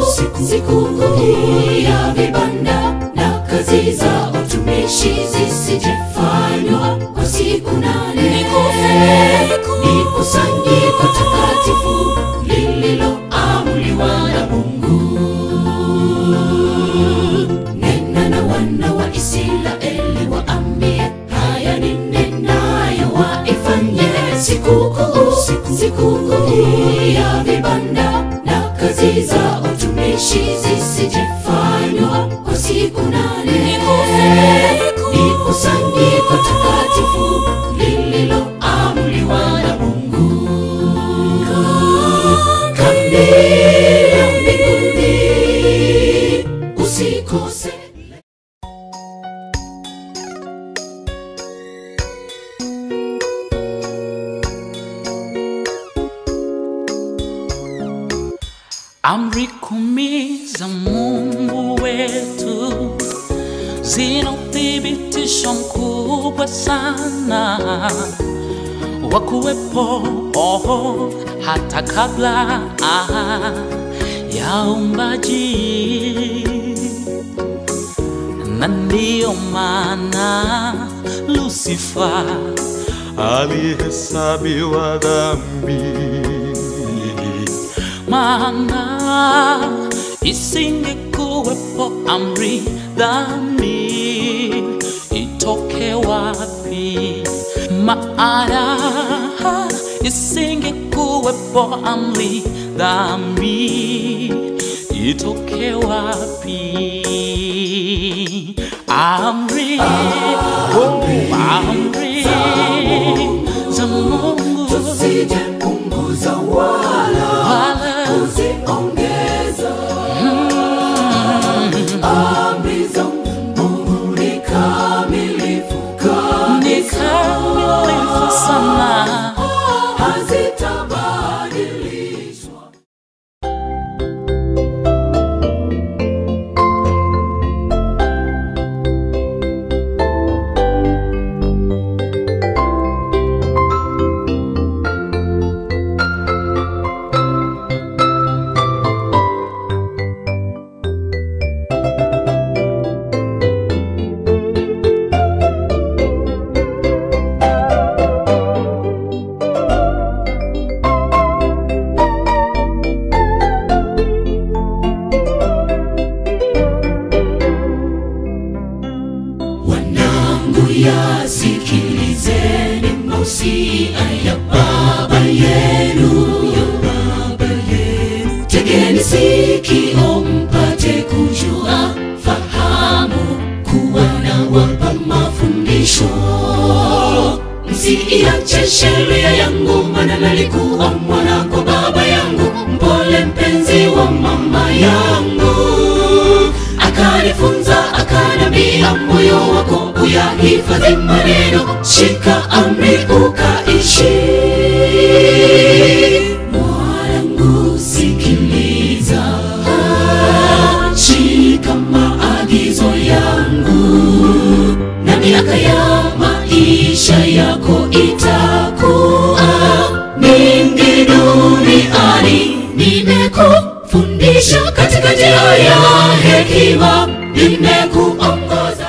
sikukuu ya vibanda na kazi za utumishi zisijefanywa kwa siku nane. Ni kusanyiko takatifu lililoamuliwa na Mungu. Nena na wana wa Israeli waambie, haya ni nenayo waifanye sikukuu, sikukuu ya vibanda na kazi za utumishi zisijefanywa kwa siku nane. Ni kusanyiko takatifu lililoamuliwa na Mungu. Kambi ya mbinguni usikose. Amri kumi za Mungu wetu zina uthibitisho mkubwa sana wa kuwepo oh, hata kabla ah, ya umbaji, na ndiyo maana Lusifa alihesabiwa dhambi maana isingekuwepo amri dhambi itoke wapi? Maana isingekuwepo amri dhambi itoke wapi? Amri, oh, amri za Mungu Tusije punguza wala wala kuziongeza. Amri za Mungu ni kamilifu ni kabisa, kamilifu sana. hazitabadilishwa. Wanangu, yasikilizeni mausia ya baba yenu, ya baba yenu. Tegeni sikio mpate kujua, fahamu kuwa na wapa mafundisho. Msiiache sheria yangu, maana nalikuwa mwana kwa baba yangu, mpole mpenzi wa mama yangu akanifunza akanambia, moyo wako uyahifadhi maneno, shika amri ukaishi. Mwanangu, sikiliza, shika maagizo yangu, na miaka ya maisha yako itakuwa mingi duniani. Nimekufundisha katika njia ya hekima, nimekuongoza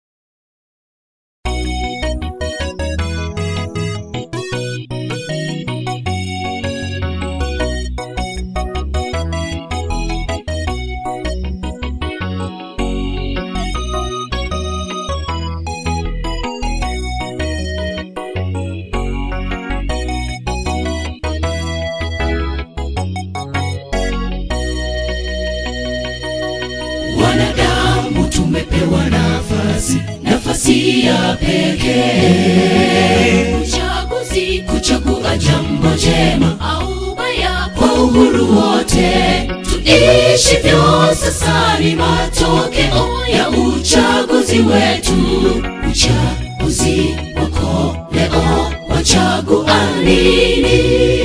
wanadamu tumepewa nafasi, nafasi ya pekee, uchaguzi, kuchagua jambo jema au baya kwa uhuru wote. Tuishivyo sasa ni matokeo ya uchaguzi wetu. Uchaguzi wako leo, wachagua nini?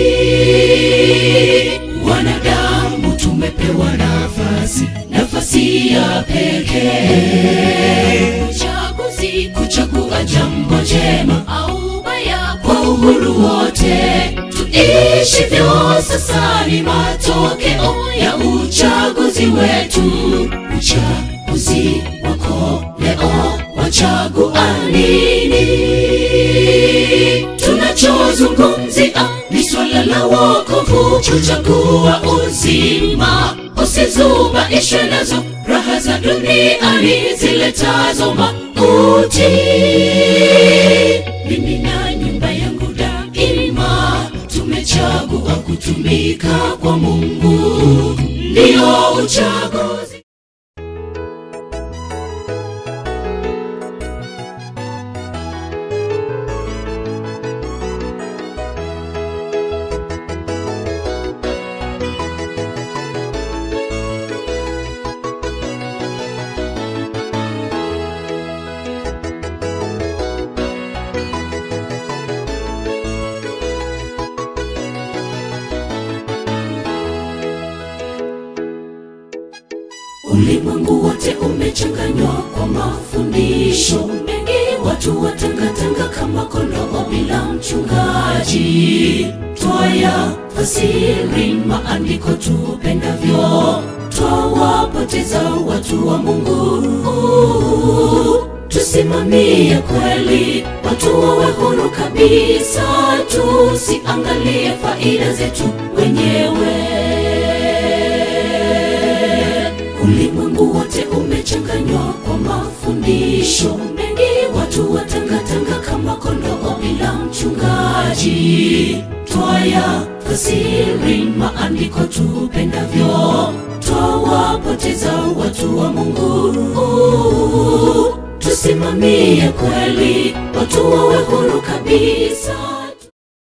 Wanadamu tumepewa nafasi, nafasi ya pekee, uchaguzi, kuchagua jambo jema au baya kwa uhuru wote. tuishivyo sasa ni matokeo ya uchaguzi wetu uchaguzi wako leo wachagua nini tunachozungumzia ni swala la wokovu kuchagua uzima usizubaishwe nazo raha za duniani ziletazo mauti mimi na nyumba yangu daima tumechagua kutumika kwa mungu ndiyo uchaguzi ulimwengu wote umechanganywa kwa mafundisho mengi watu watangatanga kama kondoo bila mchungaji twaya fasiri maandiko tupendavyo twawapoteza watu wa mungu tusimamie kweli watu wawe huru kabisa tusiangalie faida zetu wenyewe ulimwengu wote umechanganywa kwa mafundisho mengi watu watangatanga kama kondoo bila mchungaji twaya fasiri maandiko tupendavyo twawapoteza watu wa mungu tusimamie kweli watu wawe huru kabisa